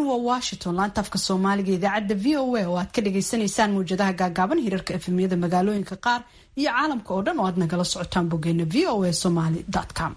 waa washington laanta afka soomaaliga idaacadda v o a oo aad ka dhagaysanaysaan mawjadaha gaagaaban hirarka efemyada magaalooyinka qaar iyo caalamka oo dhan oo aad nagala socotaan bogeena v o a somaly com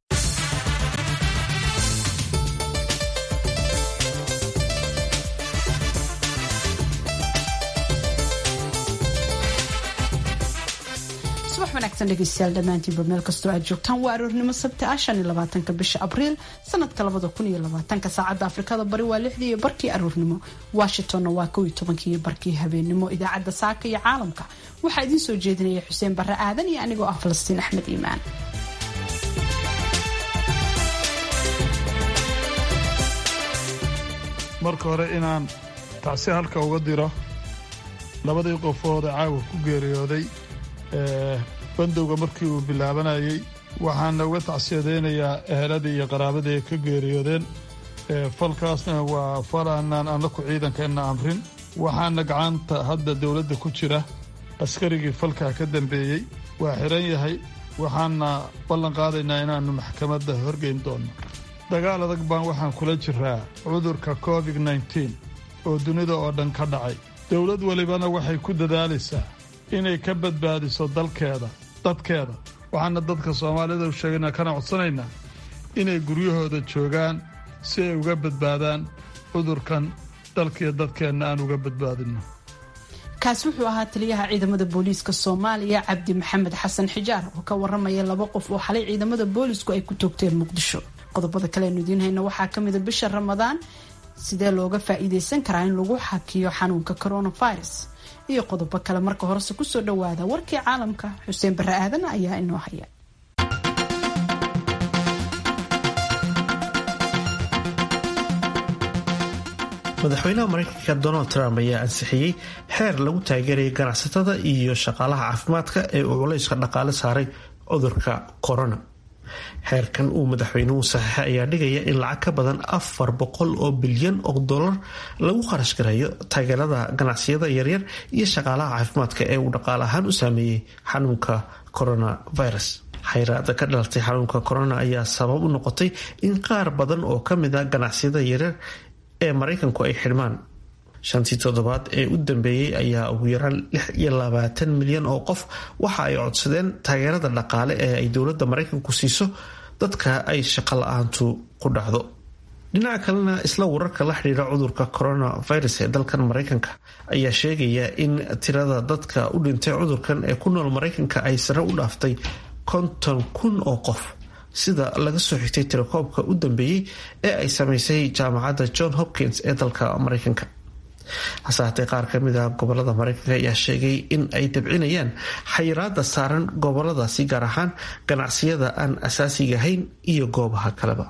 subax wanaagsan dhegeystayaal dhammaantiinba meel kastoo aad joogtaan waa aroornimo sabti ah shan iyo labaatanka bisha abriil sanadka labada kun iyo labaatanka saacadda afrikada bari waa lixdii iyo barkii aroornimo washingtonna waa kow iyo tobankii iyo barkii habeenimo idaacadda saaka iyo caalamka waxaa idiin soo jeedinaya xuseen barre aadan iyo anigoo ah falastiin axmed iimaan marka hore inaan tacsi halka uga diro labadii qofood ee caawa ku geeriyooday bandowga markii uu bilaabanayay waxaana uga tacsiyadaynayaa eheladii iyo qaraabadii ay ka geeriyoodeen falkaasna waa fal aanaan annaku ciidankeenna amrin waxaana gacanta hadda dowladda ku jira askarigii falkaa ka dambeeyey waa xihan yahay waxaana ballan qaadaynaa inaannu maxkamadda horgeyn doonno dagaal adag baan waxaan kula jiraa cudurka covid nneteen oo dunida oo dhan ka dhacay dowlad welibana waxay ku dadaalaysaa inay ka badbaadiso dalkeeda dadkeeda waxaana dadka soomaalida u sheegaynaa kana codsanaynaa inay guryahooda joogaan si ay uga badbaadaan cudurkan dalkiiyo dadkeenna aan uga badbaadinno kaasi wuxuu ahaa taliyaha ciidamada booliiska soomaaliya cabdi maxamed xasan xijaar oo ka waramaya laba qof oo xalay ciidamada boolisku ay ku toogteen muqdisho qodobada kale aynu idiin hayno waxaa ka mida bisha ramadaan sidee looga faa'iidaysan karaa in lagu xakiyo xanuunka coronavirus iyo qodobo kale marka horese kusoo dhawaada warkii caalamka xuseen barre aadan ayaa inoo haya madaxweynaha mareykanka donald trump ayaa ansixiyey xeer lagu taageerayay ganacsatada iyo shaqaalaha caafimaadka ee uu culayska dhaqaale saaray cudurka corona xeerkan uu madaxweynuhu saxiixay ayaa dhigaya in lacag ka badan afar boqol oo bilyan oo dollar lagu kharash gareeyo taageerada ganacsiyada yaryar iyo shaqaalaha caafimaadka ee uu dhaqaale ahaan u saameeyey xanuunka coronavirus xayraada ka dhalatay xanuunka corona ayaa sabab u noqotay in qaar badan oo kamid a ganacsiyada yaryar ee maraykanku ay xidhmaan shantii toddobaad ee u dambeeyey ayaa ugu yaraan lix iyo labaatan milyan oo qof waxa ay codsadeen taageerada dhaqaale ee ay dowladda maraykanku siiso dadka ay shaqo la-aantu ku dhacdo dhinaca kalena isla wararka la xidhiira cudurka coronavirus ee dalkan maraykanka ayaa sheegaya in tirada dadka u dhintay cudurkan ee ku nool maraykanka ay sare u dhaaftay konton kun oo qof sida laga soo xigtay tirakoobka u dambeeyey ee ay sameysay jaamacadda john hopkins ee dalka maraykanka hase haatee qaar ka mid a gobolada maraykanka ayaa sheegay in ay dabcinayaan xayiraada saaran goboladaasi gaar ahaan ganacsiyada aan asaasiga ahayn iyo goobaha kaleba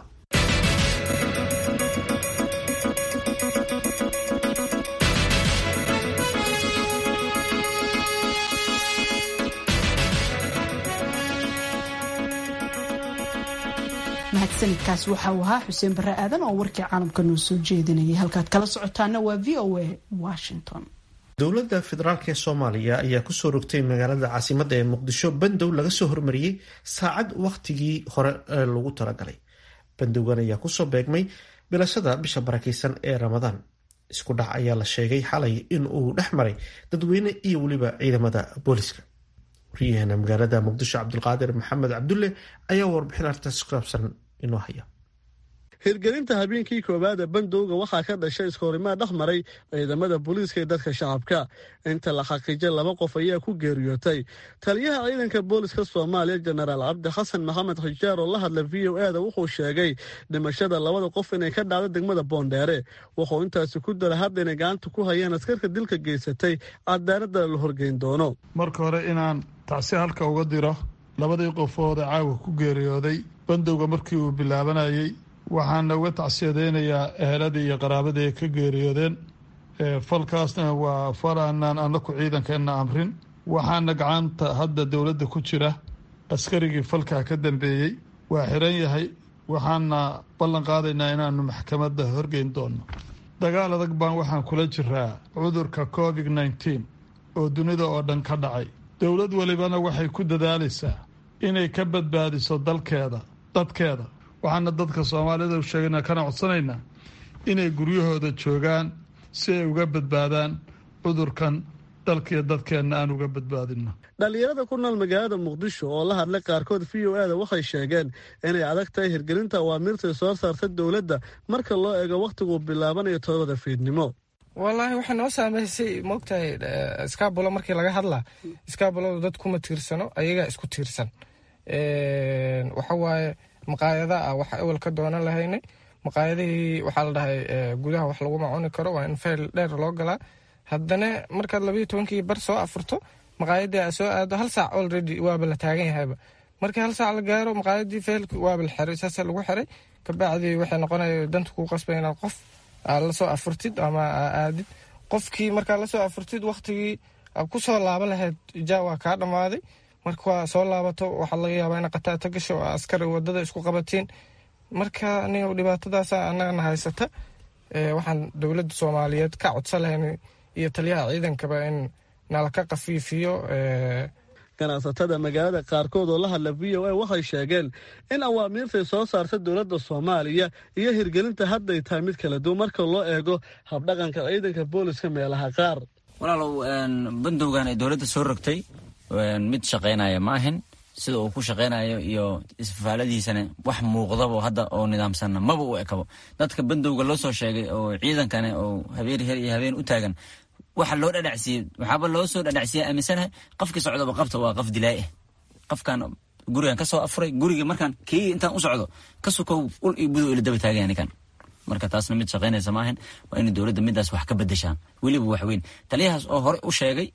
mahadsanidkaas waxa uu ahaa xuseen barre aadan oo warkii caalamka noo soo jeedinayay halkaad kala socotaana waa v o a washington dowladda federaalk ee soomaaliya ayaa kusoo rogtay magaalada caasimadda ee muqdisho bandow laga soo hormariyey saacad wakhtigii hore ee lagu talagalay bandowgan ayaa kusoo beegmay bilashada bisha barakeysan ee ramadaan isku dhac ayaa la sheegay xalay in uu dhex maray dadweyne iyo weliba ciidamada booliska waryaheena magaalada muqdisho cabdulqaadir maxamed cabdulle ayaa warbixin artaas ku saabsan inoo haya hirgelinta habeenkii koowaad ee bandowga waxaa ka dhashay iskahorimaad dhex maray ciidamada booliiska ee dadka shacabka inta la xaqiijay laba qof ayaa ku geeriyootay taliyaha ciidanka booliska soomaaliya jenaraal cabdi xasan maxamed xijaar oo la hadla v o e da wuxuu sheegay dhimashada labada qof inay ka dhacdo degmada boondheere wuxuu intaasi ku dara hadda inay gacanta ku hayeen askarka dilka geysatay cadaaladana la horgeyn doono marka hore inaan tacsi halka uga diro labadii qofood ee caawa ku geeriyooday bandowga markii uu bilaabanayay waxaana uga tacsiyadaynayaa eheladii iyo qaraabadii ay ka geeriyoodeen falkaasna waa fal aanaan annaku ciidankeenna amrin waxaana gacanta hadda dowladda ku jira askarigii falkaa ka dambeeyey waa xihan yahay waxaana ballan qaadaynaa inaannu maxkamadda horgeyn doonno dagaal adag baan waxaan kula jiraa cudurka covid nneteen oo dunida oo dhan ka dhacay dowlad welibana waxay ku dadaalaysaa inay ka badbaadiso dalkeeda dadkeeda waxaana dadka soomaalida u sheegaynaa kana codsanaynaa inay guryahooda joogaan si ay uga badbaadaan cudurkan dalkiiyo dadkeenna aan uga badbaadinno dhallinyarada ku nool magaalada muqdisho oo la hadlay qaarkood v o e da waxay sheegeen inay adag tahay hirgelinta awaamiirtay soo saarta dowladda marka loo eego wakhtiguu bilaabanayo todobada fiidnimo wallaahi waxay noo saameysay moogtahay iskaabulo markii laga hadlaa iskaabuladu dad kuma tiirsano ayagaa isku tiirsan waxawaaye maqaayada ah waxa ewel ka doonan lahaynay maqaayadihii waxaa la dhahay gudaha wax laguma cuni karo waa in fayl dheer loo galaa haddana markaad labayo tobankii bar soo afurto maqaayadii a soo aado hal saac already waaba la taagan yahayba markii hal saac la gaaro maqaayadii faylki waaba la xiray saasa lagu xiray kabacdii waxay noqonaya danta kuu qasbay inaad qof aad lasoo afurtid ama aadid qofkii markaad lasoo afurtid waktigii aad ku soo laaba lahayd ja waa kaa dhammaaday marka waa soo laabato waxaa laga yaabaa ina qataata gasho oo askari wadada isku qabatiin marka aniga dhibaatadaasa annagana haysata waxaan dowladda soomaaliyeed ka codsan lahayn iyo taliyaha ciidankaba in nala ka kafiifiyo ganacsatada magaalada qaarkood oo la hadla v o a waxay sheegeen in awaamiirtay soo saarta dowladda soomaaliya iyo hirgelinta hadday tahay mid kala duwan marka loo eego habdhaqanka ciidanka booliska meelaha qaar walaalow bandowgan ay dowladda soo rogtay mid shaqaynaya ma ahin sida uu ku shaqaynayo iyo isfaaladiisana wax muuqdabo hadda oo nidaamsanna maba u ekabo dadka bandowga loo soo sheegay oo ciidankane oo habeen her iyo habeen u taagan waxa loo dhadhacsiiyey waxaaba loo soo dhadhacsiiya aaminsanahay qofkii socdoba qabta waa qof dilaay ah qofkan gurigan kasoo afuray guriga markaan kii intaan u socdo ka sukow ul iyo budow ila daba taagaya ninkan marka taasna mid shaqaynaysa maahan waa inay dowladda midaas wax ka bedeshaan weliba wax weyn taliyahaas oo hore u sheegay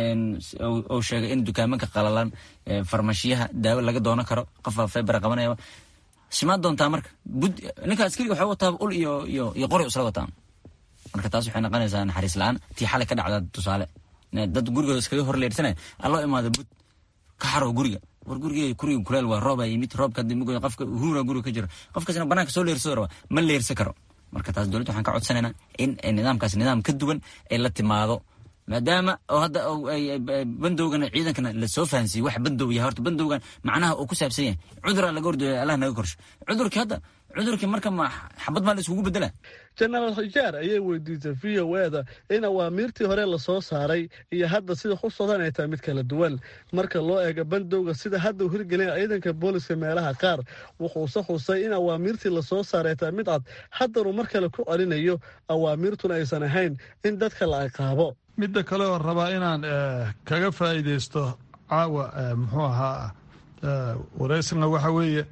oo sheegay in dukaamanka qalalan farmashiyaha daawo laga doonan karo qofaa febera qabanaya shimaad doontaa marka ninka askariga waxay wataa ul iyo iyo iyo qori isla wataan marka taas waxay noqonaysaa naxariis la-aan tii xalay ka dhacda tusaale dad gurigooda iskaga hor leersanaya alloo imaado bud ka xarow guriga war guriga guriga kuleel waa rooba yimid roobka dimigo qofka huura guriga ka jiro qofkaasna banaanka soo leersado raba ma leersan karo marka taas dowladda waxaan ka codsanaynaa in nidaamkaas nidaam ka duwan ay la timaado maadaama oo hadda bandowgana ciidankana lasoo fahansiiyey wax bandow yahay horta bandowgan macnaha uu ku saabsan yahay cuduraa laga ordooya allah naga korsho cudurkii hadda cudurkii marka ma xabad maa la iskugu bedela jenaraal xijaar ayay weydiisay v o eda in awaamiirtii hore lasoo saaray iyo hadda sida ku socdan ay tahay mid kala duwan marka loo eego bandowga sida hadda u hirgelina ciidanka booliska meelaha qaar wuxuuse xusay in awaamiirtii lasoo saaray ay tahay mid cad haddanuu mar kale ku celinayo awaamiirtuna aysan ahayn in dadka la ciqaabo midda kale oo rabaa inaan kaga faa'iidaysto caawa muxuu ahaa waraysna waxa weeye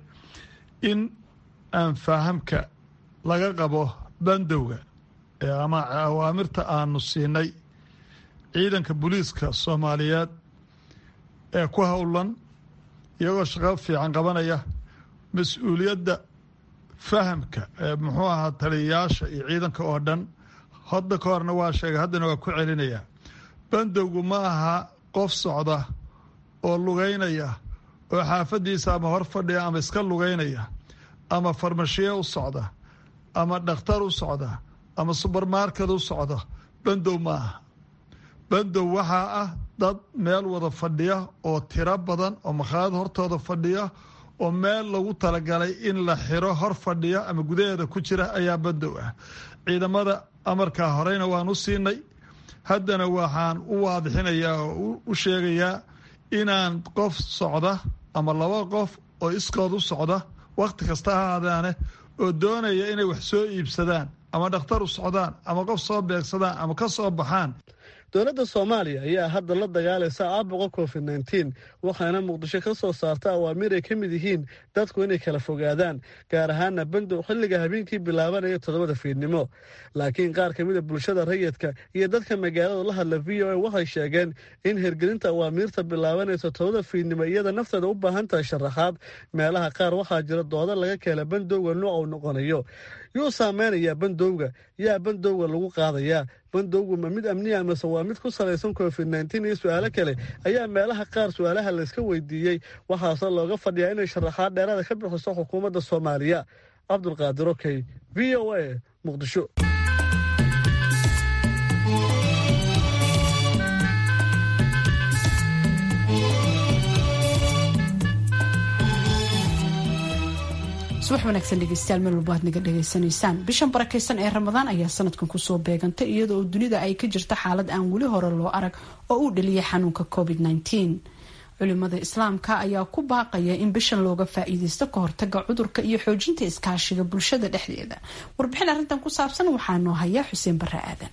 in aan fahamka laga qabo bandowga ama awaamirta aanu siinay ciidanka booliiska soomaaliyeed ee ku howlan iyagoo shaqo fiican qabanaya mas-uuliyadda fahamka ee muxuu ahaa taliyayaasha iyo ciidanka oo dhan hadda ka horna waa sheegay haddana waa ku celinayaa bandowgu ma aha qof socda oo lugaynaya oo xaafaddiisa ama hor fadhiya ama iska lugaynaya ama farmashiye u socda ama dhakhtar u socda ama subermarket u socda bandow ma aha bandow waxaa ah dad meel wada fadhiya oo tiro badan oo makhaayad hortooda fadhiya oo meel lagu talagalay in la xiro hor fadhiya ama gudaheeda ku jira ayaa bandow ah ciidamada amarkaa horeyna waan u siinay haddana waxaan u waadixinayaa oo u sheegayaa inaan qof socda ama laba qof oo iskood u socda wakhti kasta ha aadaane oo doonaya inay wax soo iibsadaan ama dhakhtar u socdaan ama qof soo beegsadaan ama ka soo baxaan dowladda soomaaliya ayaa hadda la dagaalaysa caabuqa covid nteen waxaana muqdisho ka soo saarta awaamiir ay ka mid yihiin dadku inay kala fogaadaan gaar ahaana bandow xilliga habeenkii bilaabanaya toddobada fiidnimo laakiin qaar ka mida bulshada rayidka iyo dadka magaalada la hadla v o a waxay sheegeen in hirgelinta awaamiirta bilaabanaysa toddobada fiidnimo iyada nafteeda u baahan tahay sharaxaad meelaha qaar waxaa jira dooda laga keela bandowga nooc uu noqonayo yuu saameynayaa bandowga yaa bandowga lagu qaadayaa bandowgu ma mid amniya amase waa mid ku salaysan covid nteen iyo su-aalo kale ayaa meelaha qaar su-aalaha layska weydiiyey waxaase looga fadhiyaa inay sharaxaad dheeraada ka bixiso xukuumadda soomaaliya cabdulqaadir okey v o a muqdisho subax wanaagsan dhegeystayaal meel walba aad naga dhegaysanaysaan bishan barakaysan ee ramadaan ayaa sanadkan kusoo beegantay iyada oo dunida ay ka jirta xaalad aan weli hore loo arag oo uu dhaliyay xanuunka covid culimada islaamka ayaa ku baaqaya in bishan looga faa-iideysto ka hortaga cudurka iyo xoojinta iskaashiga bulshada dhexdeeda warbixin arrintan ku saabsan waxaa noo haya xuseen bare aadan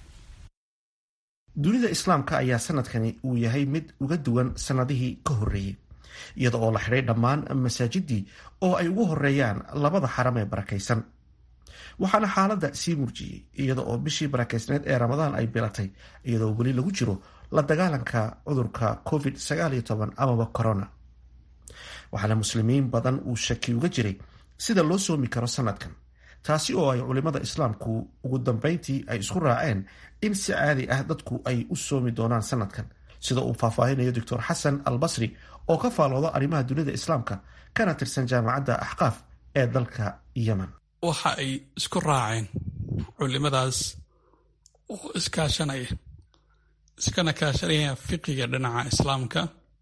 dunida islaamka ayaa sanadkani uu yahay mid uga duwan sanadihii ka horreeyey iyada oo la xidhay dhammaan masaajidii oo ay ugu horeeyaan labada xaram ee barakaysan waxaana xaaladda sii murjiyey iyada oo bishii barakaysneed ee ramadaan ay bilatay iyadoo weli lagu jiro la dagaalanka cudurka covid amaba corona waxaana muslimiin badan uu shaki uga jiray sida loo soomi karo sanadkan taasi oo ay culimada islaamku ugu dambeyntii ay isku raaceen in si caadi ah dadku ay u soomi doonaan sanadkan sida uu faahfaahinayo doctor xasan al basri oo ka faalooda arrimaha dunida islaamka kana tirsan jaamacadda axqaaf ee dalka yemen waxa ay isku raaceen culimadaas oo iskaashanaya iskana kaashanaya fiqiga dhinaca islaamka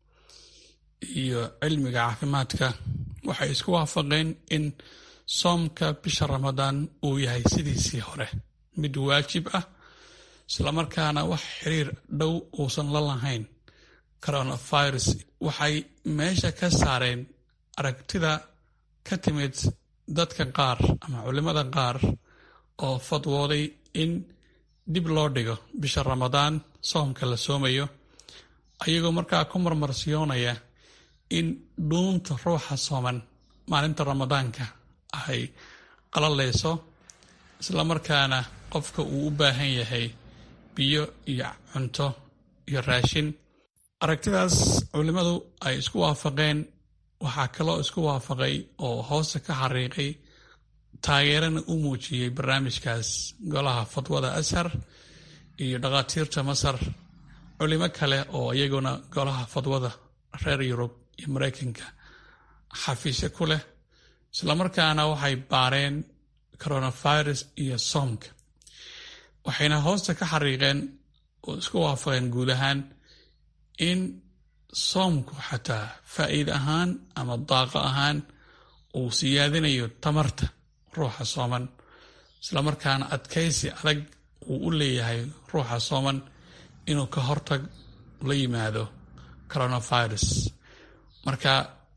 iyo cilmiga caafimaadka waxay isku waafaqeen in soomka bisha ramadaan uu yahay sidiisii hore mid waajib ah islamarkaana wax xiriir dhow uusan la lahayn coronavirus waxay meesha ka saareen aragtida ka timid dadka qaar ama culimada qaar oo fadwooday in dib loo dhigo bisha ramadaan soomka la soomayo ayagoo markaa ku marmarsiyoonaya in dhuunta ruuxa sooman maalinta ramadaanka ay qalalayso islamarkaana qofka uu u baahan yahay biyo iyo cunto iyo raashin aragtidaas culimmadu ay isku waafaqeen waxaa kaloo isku waafaqay oo hoosta ka xariiqay taageerana u muujiyey barnaamijkaas golaha fadwada ashar iyo dhakhaatiirta masar culimo kale oo iyaguna golaha fadwada reer yurub iyo maraykanka xafiisyo ku leh islamarkaana waxay baareen coronavirus iyo soomka waxayna hoosta ka xariiqeen oo isku waafaqeen guud ahaan in soomku xataa faa'iid ahaan ama daaqo ahaan uu siyaadinayo tamarta ruuxa sooman islamarkaana adkaysi adag uu u leeyahay ruuxa sooman inuu ka hortag la yimaado coronavirus marka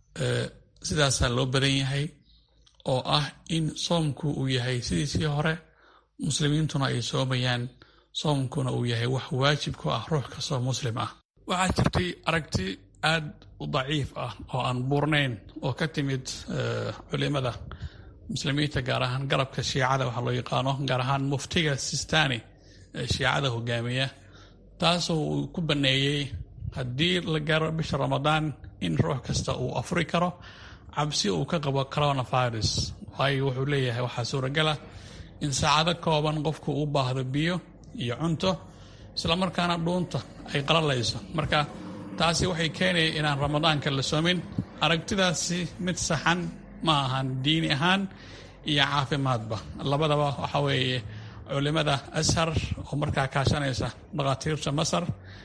sidaasaa loo badan yahay oo ah in soomku uu yahay sidiisii hore muslimiintuna ay soomayaan soomkuna uu yahay wax waajib ku ah ruux kastoo muslim ah waxaa jirtay aragti aad u daciif ah oo aan buurnayn oo ka timid culimada muslimiinta gaar ahaan garabka shiicada waxaa loo yaqaano gaar ahaan muftiga sistani ee shiicada hogaamiya taasoo uu ku baneeyey haddii la gaaro bisha ramadaan in ruux kasta uu afuri karo cabsi uu ka qabo coronavirus waayo wuxuu leeyahay waxaa suuragala in saacado kooban qofku u baahdo biyo iyo cunto islamarkaana dhuunta ay qalalayso marka taasi waxay keenaya inaan ramadaanka la soomin aragtidaasi mid saxan ma ahan diini ahaan iyo caafimaadba labadaba waxa weeye culimada ashar oo markaa kaashanaysa dhakhaatiirta masar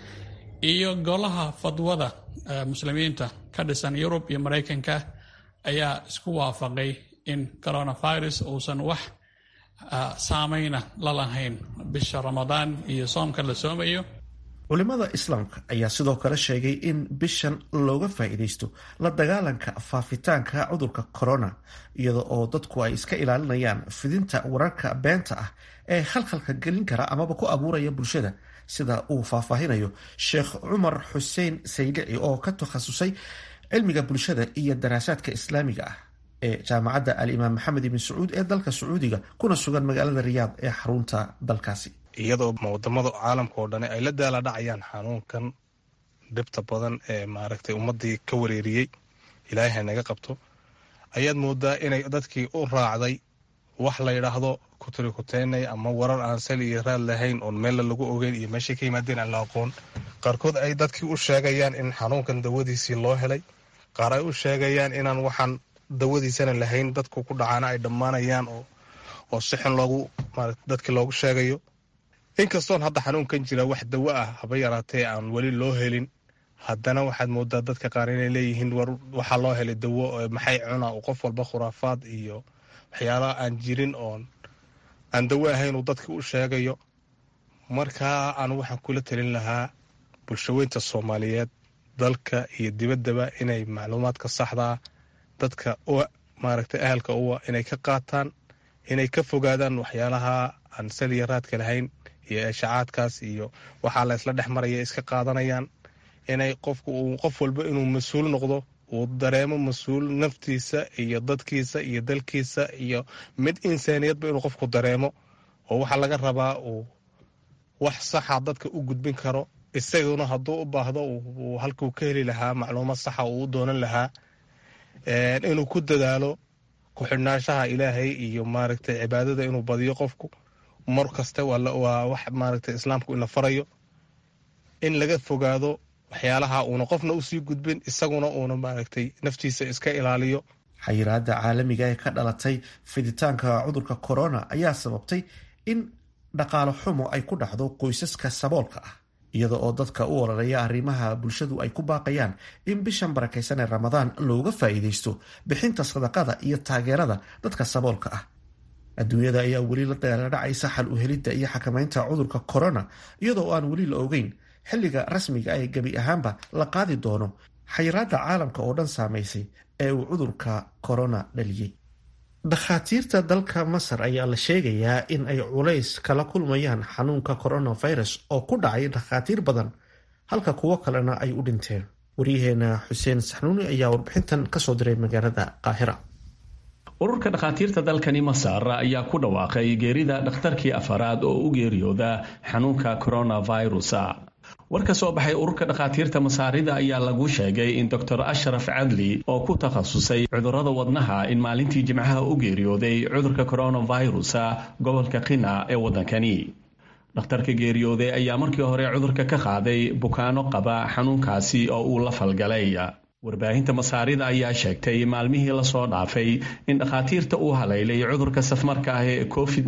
iyo golaha fadwada muslimiinta ka dhisan yurub iyo maraykanka ayaa isku waafaqay in coronavirus uusan wax saameyna la lahayn bisha ramadaan iyo soomka la soomayo culimada islaamka ayaa sidoo kale sheegay in bishan looga faa-iideysto la dagaalanka faafitaanka cudurka corona iyada oo dadku ay iska ilaalinayaan fidinta wararka beenta ah ee khalkhalka gelin kara amaba ku abuuraya bulshada sida uu faahfaahinayo sheekh cumar xuseen saylici oo ka takhasusay cilmiga bulshada iyo daraasaadka islaamiga ah ee jaamacadda alimaam maxamed ibn sacuud ee dalka sacuudiga kuna sugan magaalada riyaad ee xarunta dalkaasi iyadoo wadamada caalamka oo dhani ay la daala dhacayaan xanuunkan dhibta badan ee maaragtay ummadii ka wareeriyey ilaahay hanaga qabto ayaad moodaa inay dadkii u raacday wax la yidhaahdo kuturikuteynay ama warar aan sal iyo raad lahayn oon meella lagu ogeyn iyo meeshay ka yimaadeen aan la aqoon qaarkood ay dadkii u sheegayaan in xanuunkan dawadiisii loo helay qaar ay u sheegayaan inaan waxaan dawadiisana lahayn dadku ku dhacaana ay dhammaanayaan oo sixin loogu dadkii loogu sheegayo inkastoon hadda xanuunkan jira wax dawo ah haba yaraatee aan weli loo helin haddana waxaad moodaa dadka qaar inay leeyihiin war waxaa loo helay dawo maxay cunaa qof walba khuraafaad iyo waxyaalaha aan jirin oon aan dawo ahayn uu dadka u sheegayo markaa anu waxaan kula talin lahaa bulshaweynta soomaaliyeed dalka iyo dibaddaba inay macluumaadka saxdaa dadka maaragtay ahalka uwa inay ka qaataan inay ka fogaadaan waxyaalaha aan saliya raadka lahayn iyo eeshacaadkaas iyo waxaa la ysla dhex maraya iska qaadanayaan inay qofku uu qof walba inuu mas-uul noqdo uu dareemo mas-uul naftiisa iyo dadkiisa iyo dalkiisa iyo mid insaaniyadba inuu qofku dareemo oo waxaa laga rabaa uu wax saxa dadka u gudbin karo isaguna hadduu u baahdo uu halkuu ka heli lahaa macluumaad saxa uu u doonan lahaa inuu ku dadaalo ku-xidhnaanshaha ilaahay iyo maaragtay cibaadada inuu badiyo qofku mar kasta waa wax maaragtay islaamku ina farayo in laga fogaado waxyaalaha uuna qofna usii gudbin isaguna uuna maaragtay naftiisa iska ilaaliyo xayiraada caalamiga ee ka dhalatay fiditaanka cudurka corona ayaa sababtay in dhaqaalo xumo ay ku dhacdo qoysaska saboolka ah iyada oo dadka u ololeeya arrimaha bulshadu ay ku baaqayaan in bishan barakaysan ee ramadaan looga faa'iidaysto bixinta sadaqada iyo taageerada dadka saboolka ah adduunyada ayaa weli la dheeladhacaysa xal u helidda iyo xakamaynta cudurka corona iyadoo aan weli la ogeyn xilliga rasmiga ee gebi ahaanba la qaadi doono xayiraadda caalamka oo dhan saamaysay ee uu cudurka corona dhaliyey dhakhaatiirta dalka masar ayaa la sheegayaa in ay culays kala kulmayaan xanuunka coronavirus oo ku dhacay dhakhaatiir badan halka kuwo kalena ay u dhinteen waryaheena xuseen saxnuuni ayaa warbixintan kasoo diray magaalada qaahira ururka dhakhaatiirta dalkani masar ayaa ku dhawaaqay geerida dhakhtarkii afaraad oo u geeriyooda xanuunka coronavirus war ka soo baxay ururka dhakhaatiirta masaarida ayaa lagu sheegay in doctor ashraf cadli oo ku takhasusay cudurrada wadnaha in maalintii jimcaha u geeriyooday cudurka coronavirus gobolka qina ee waddankani dhakhtarka geeriyooday ayaa markii hore cudurka ka qaaday bukaano qaba xanuunkaasi oo uu la falgalay warbaahinta masaarida ayaa sheegtay maalmihii lasoo dhaafay in dhakhaatiirta uu haleylay cudurka safmarka ah ee covid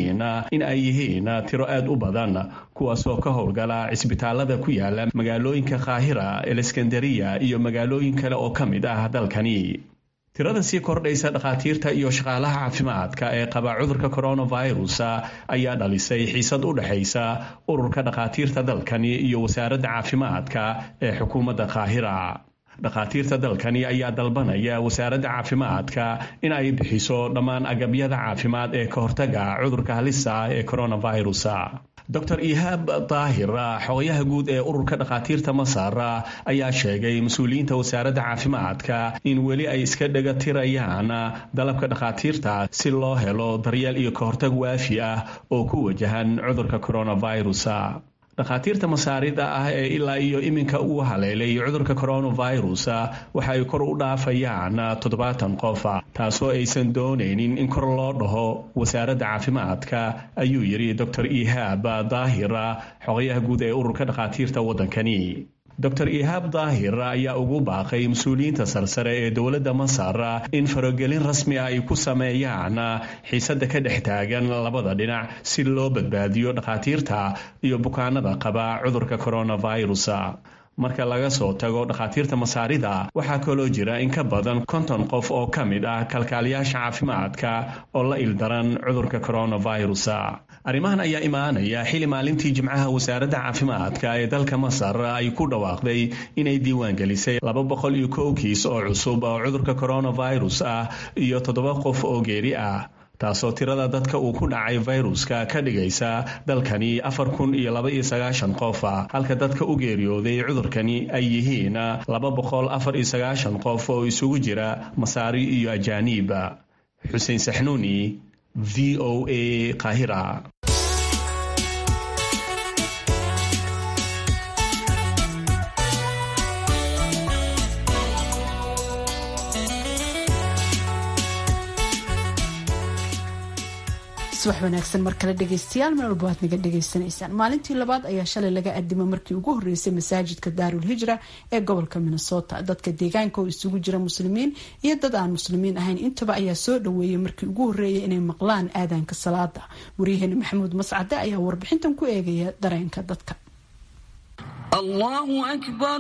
in ay yihiin tiro aad u badan kuwaasoo ka howlgala cisbitaalada ku yaala magaalooyinka kaahira eleskandariya iyo magaalooyin kale oo ka mid ah dalkani tirada sii kordhaysa dhakhaatiirta iyo shaqaalaha caafimaadka ee qaba cudurka coronavirus ayaa dhalisay xiisad u dhexaysa ururka dhakhaatiirta dalkani iyo wasaaradda caafimaadka ee xukuumadda kaahira dhakhaatiirta dalkani ayaa dalbanaya wasaaradda caafimaadka in ay bixiso dhammaan agabyada caafimaad ee ka hortaga cudurka halisa ee coronavirus dor ihaab daahir xogayaha guud ee ururka dhakhaatiirta masar ayaa sheegay mas-uuliyiinta wasaaradda caafimaadka in weli ay iska dhega tirayaan dalabka dhakhaatiirta si loo helo daryeel iyo ka hortag waafi ah oo ku wajahan cudurka coronavirus dhakhaatiirta masaarida ah ee ilaa iyo iminka uu haleelay cudurka coronavirus waxa ay kor u dhaafayaan toddobaatan qof taasoo aysan doonaynin in kor loo dhaho wasaaradda caafimaadka ayuu yidhi dor ihaab daahir xogayaha guud ee ururka dhakhaatiirta waddankani dor ihaab daahir ayaa ugu baaqay mas-uuliyiinta sarsare ee dowladda masar in farogelin rasmi ah ay ku sameeyaan xiisadda ka dhex taagan labada dhinac si loo badbaadiyo dhakhaatiirta iyo bukaanada qaba cudurka coronavirus marka laga soo tago dhakhaatiirta masaarida waxaa kaloo jira in ka badan konton qof oo ka mid ah kalkaaliyaasha caafimaadka oo la ildaran cudurka coronavirus arrimahan ayaa imaanaya xili maalintii jimcaha wasaaradda caafimaadka ee dalka masar ay ku dhawaaqday inay diiwaangelisay laba boqol iyo kow kiis oo cusub oo cudurka coronavirus ah iyo toddoba qof oo geeri ah taasoo tirada dadka uu ku dhacay fayruska ka dhigaysa dalkani afar kun iyo laba iyo sagaashan qof halka dadka u geeriyooday cudurkani ay yihiin laba boqol afar iyo sagaashan qof oo isugu jira masaari iyo ajaaniib xuseen saxnuuni v o a kahira subax wanaagsan mar kale dhegeystayaal meel walba waad naga dhegeysanaysaan maalintii labaad ayaa shalay laga adimo markii ugu horeysay masaajidka daarul hijra ee gobolka minnesota dadka deegaanka oo isugu jira muslimiin iyo dad aan muslimiin ahayn intaba ayaa soo dhaweeyay markii ugu horeeyay inay maqlaan aadaanka salaada waryaheena maxamuud mascade ayaa warbixintan ku eegaya dareenka dadka الله أكبر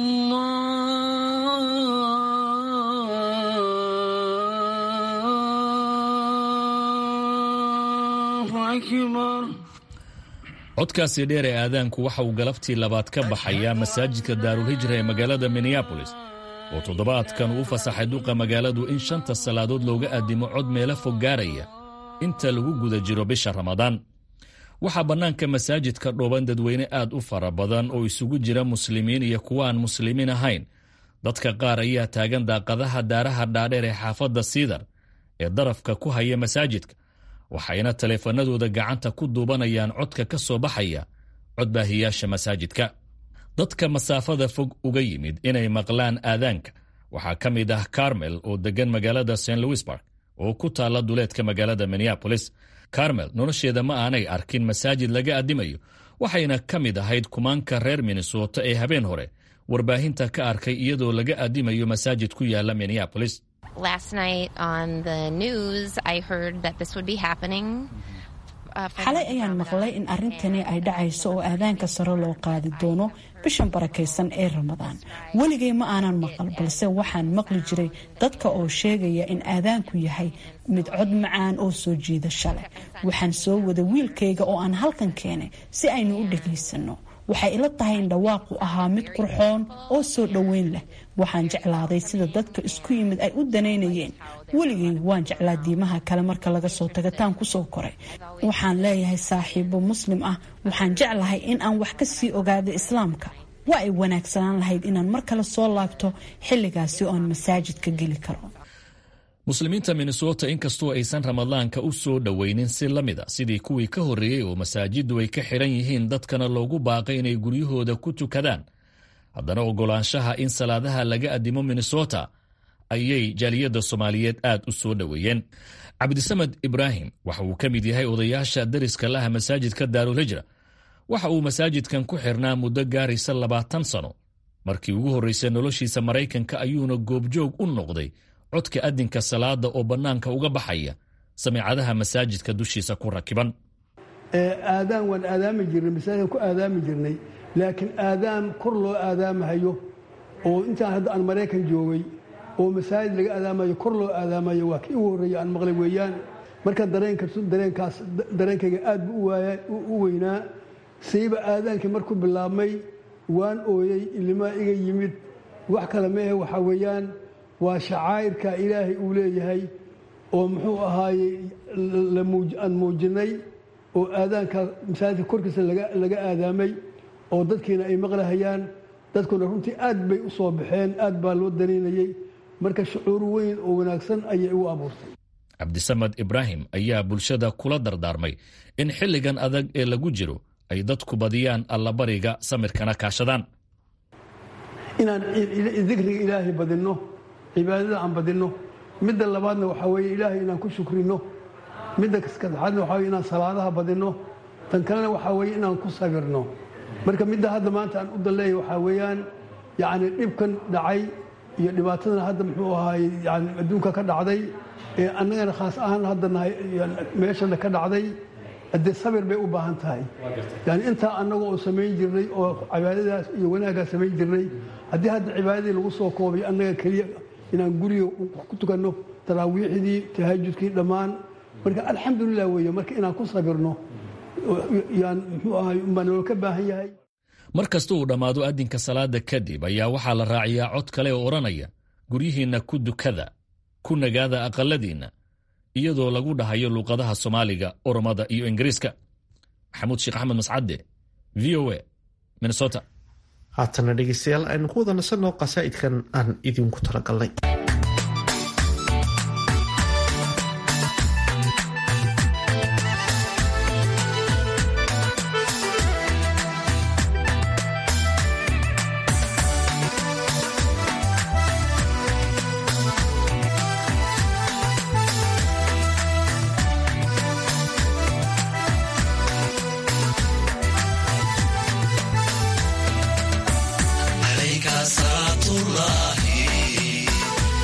الله أكبر codkaasi dheer ee aadaanku waxa uu galabtii labaad ka baxayaa masaajidka daarulhijra ee magaalada minneabolis oo toddobaadkan uu fasaxay duqa magaaladu in shanta salaadood looga addimo cod meelo fog gaaraya inta lagu guda jiro bisha ramadaan waxaa bannaanka masaajidka dhooban dadweyne aad u fara badan oo isugu jira muslimiin iyo kuwa aan muslimiin ahayn dadka qaar ayaa taagan daaqadaha daaraha dhaadheer ee xaafadda siidar ee darafka ku haya masaajidka waxayna taleefanadooda gacanta ku duubanayaan codka ka soo baxaya codbaahiyaasha masaajidka dadka masaafada fog uga yimid inay maqlaan aadaanka waxaa ka mid ah carmel oo deggan magaalada st louisburg oo ku taalla duleedka magaalada minneabolis carmel nolosheeda ma aanay arkin masaajid laga addimayo waxayna ka mid ahayd kumaanka reer minnesota ee habeen hore warbaahinta ka arkay iyadoo laga addimayo masaajid ku yaala minneabolis xalay ayaan maqlay in arrintani ay dhacayso oo aadaanka sare loo qaadi doono bishan barakaysan ee ramadaan weligay ma aanan maqal balse waxaan maqli jiray dadka oo sheegaya in aadaanku yahay mid cod macaan oo soo jiidasho leh waxaan soo wada wiilkayga oo aan halkan keenay si aynu u dhagaysanno waxay ila tahay in dhawaaqu ahaa mid qurxoon oo soo dhoweyn leh waxaan jeclaaday sida dadka isku yimid ay u danaynayeen weligay waan jeclaa diimaha kale marka laga soo tagataan kusoo koray waxaan leeyahay saaxiibo muslim ah waxaan jeclahay in aan wax ka sii ogaado islaamka waa ay wanaagsanaan lahayd inaan mar kale soo laabto xilligaasi oo aan masaajidka geli karo muslimiinta minnesota inkastoo aysan ramadaanka u soo dhoweynin si la mid a sidii kuwii ka horreeyey oo masaajiddu ay ka xidhan yihiin dadkana loogu baaqay inay guryahooda ku tukadaan haddana oggolaanshaha in salaadaha laga addimo minnesota ayay jaaliyadda soomaaliyeed aad u soo dhoweeyeen cabdisamed ibraahim waxa uu ka mid yahay odayaasha dariska laha masaajidka daarulhijra waxa uu masaajidkan ku xirnaa muddo gaaraysa labaatan sano markii ugu horraysay noloshiisa maraykanka ayuuna goobjoog u noqday codka addinka salaada oo bannaanka uga baxaya samiicadaha masaajidka dushiisa ku rakiban aadaan waan aadaami jirnay masaajidkan ku aadaami jirnay laakiin aadaan kor loo aadaamahayo oo intaan hadda aan maraykan joogay oo masaajid laga aadaamayo kor loo aadaamayo waa kii ugu horreeya aan maqlay weeyaan markaan dareenkaas dareenkayga aad buu u weynaa sayba aadaankii markuu bilaabmay waan ooyey ilimaa iga yimid wax kale meehe waxaa weeyaan waa shacaa'irka ilaahay uu leeyahay oo muxuu ahaaye aan muujinay oo aadaanka masaajidka korkiisa laga aadaamay oo dadkiina ay maqlahayaan dadkuna runtii aad bay u soo baxeen aad baa loo danaynayey marka shucuur weyn oo wanaagsan ayay u abuurtay cabdisamed ibraahim ayaa bulshada kula dardaarmay in xilligan adag ee lagu jiro ay dadku badiyaan allabariga samirkana kaashadaan inaan dikriga ilaahay badinno cibaadada aan badinno midda labaadna waxaa weeye ilaahay inaan ku shukrino midda saddexaadna waxaa weye inaan salaadaha badinno tan kalena waxaa weeye inaan ku sabirno marka midda hadda maanta aan u dalleeya waxaa weeyaan yacni dhibkan dhacay iyo dhibaatadan hadda muxuu ahaaye yani adduunka ka dhacday ee annagana khaas ahaan hadda nahay meeshana ka dhacday haddee sabir bay u baahan tahay yani intaa annaga oo samayn jirnay oo cibaadadaas iyo wanaaggaa samayn jirnay haddii hadda cibaadadii lagu soo koobay annaga keliya inaan guriga ku tukanno taraawiixdii tahajudkii dhammaan marka alxamdulilah weeye marka inaan ku sabirno yaan muxuu ahay umbaa naloo ka baahan yahay mar kasta uu dhammaado addinka salaada kadib ayaa waxaa la raaciyaa cod kale oo odhanaya guryihiinna ku dukada ku nagaada aqaladiinna iyadoo lagu dhahayo luuqadaha soomaaliga oromada iyo ingiriiska maxamuud sheekh axmed mascadde v o a minnesota haatana dhegeystayaal aynu ku wada nasanoo qasaa'idkan aan idinku talagalnay عليك صلاة الله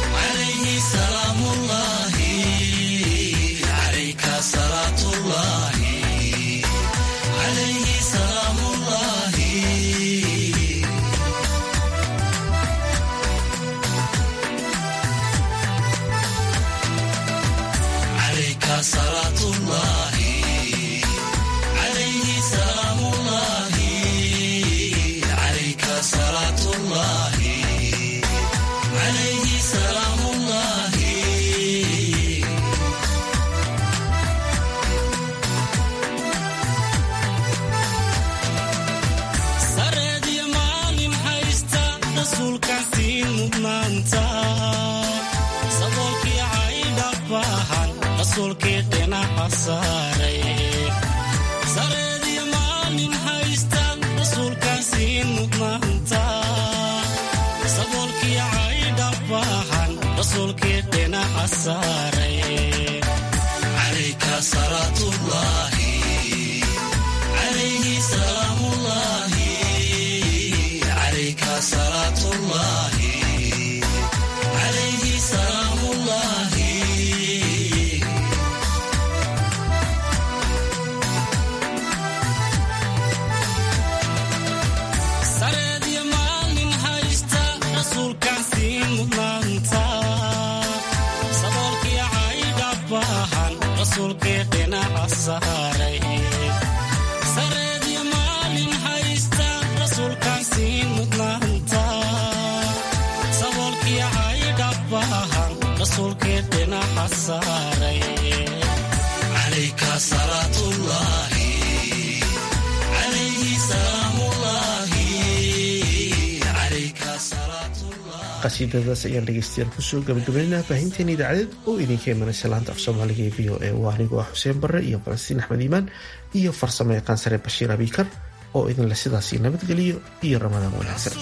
qasiidadaas ayaan dhegeystayaal kusoo gabagabaynaa baahinteena idaacadeed oo idinka imanaysa laanta af soomaaliga ee v o e waa anigoo ah xuseen barre iyo falastiin axmed iimaan iyo farsamo yaqaan sare bashiir abiikar oo idinle sidaasi nabadgeliyo iyo ramadaan wanaagsan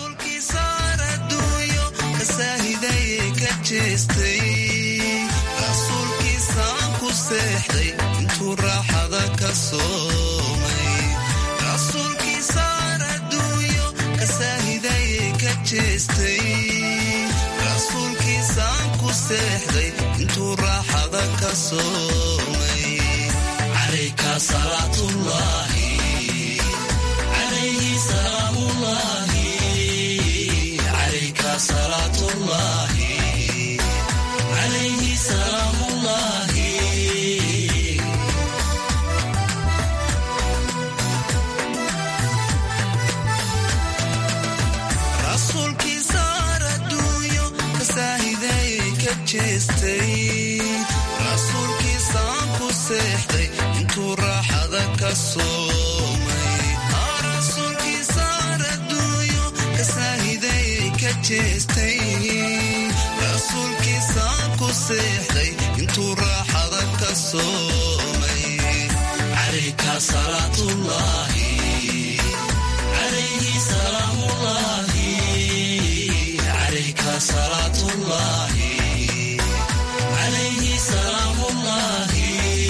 intuu raaxada ka soomay calayka salaatullaahi calayhi salaamullaahi calayka salaatullaahi calayhi salaamullaahi rasuulkiisa raduunyo kasaahiday ka jeestay rasuulkiisaan ku seexday intuu raaxada ka soomay rasuulkiisa raduunyo kasaahiday ka jeestay rasuulkiisaan ku seexday intuu raaxada ka soomay calayka salaatullaahi calayhi salaamullaahi calayka salaatullaahi calayhi salaamullaahi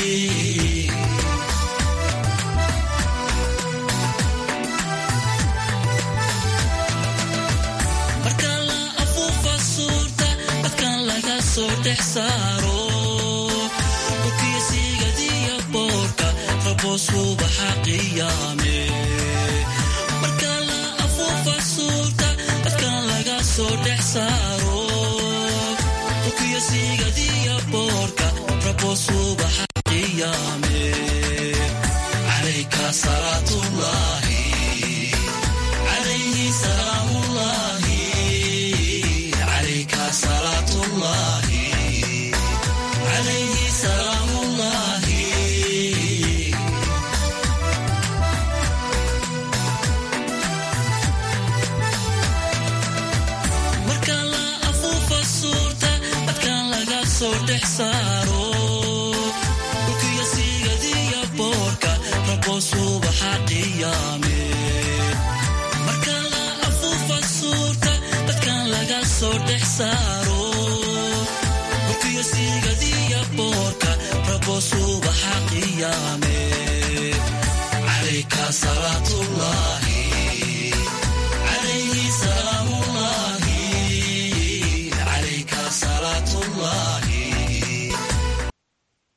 marka la afuufa suurta dadkan laga soo dhex saaro dhulkiisigadiya boorka rabo subaxa qiyaame marka la afuufa suurta dadkan laga soo dhex saaro dhulkiisigadiya boorka rabo subaxa qiyaame calayka salaatullaahi calayhi salaamullaahi calayka salaatullaahi calayhi salaamullaahi marka la afuufa suurta dadkan laga soo dhex saaro dhulkiyo sigadiya boorka rabo subaxa qiyaame marka la afuufa suurta dadkan laga soo dhex saaro dhulkiyo sigadiya boorka rabo subaxa qiyaame calayka salaatullaahi